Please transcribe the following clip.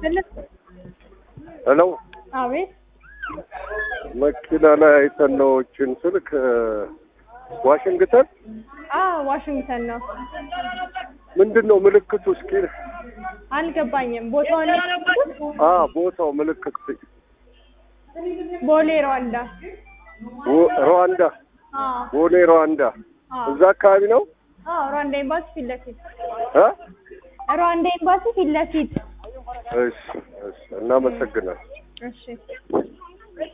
ሄሎ አቤት መኪና ላይ አይተን ነው እችን ስልክ ዋሽንግተን አ ዋሽንግተን ነው። ምንድን ነው ምልክቱ? እስኪ አልገባኝም። ቦታውን አ ቦታው ምልክት ቦሌ ሩዋንዳ። ሩ- ሩዋንዳ አ ቦሌ ሩዋንዳ አ እዛ አካባቢ ነው አ ሩዋንዳ ኤምባሲ ፊት ለፊት እ ሩዋንዳ ኤምባሲ ፊት ለፊት። እሺ እሺ እናመሰግናለን። እሺ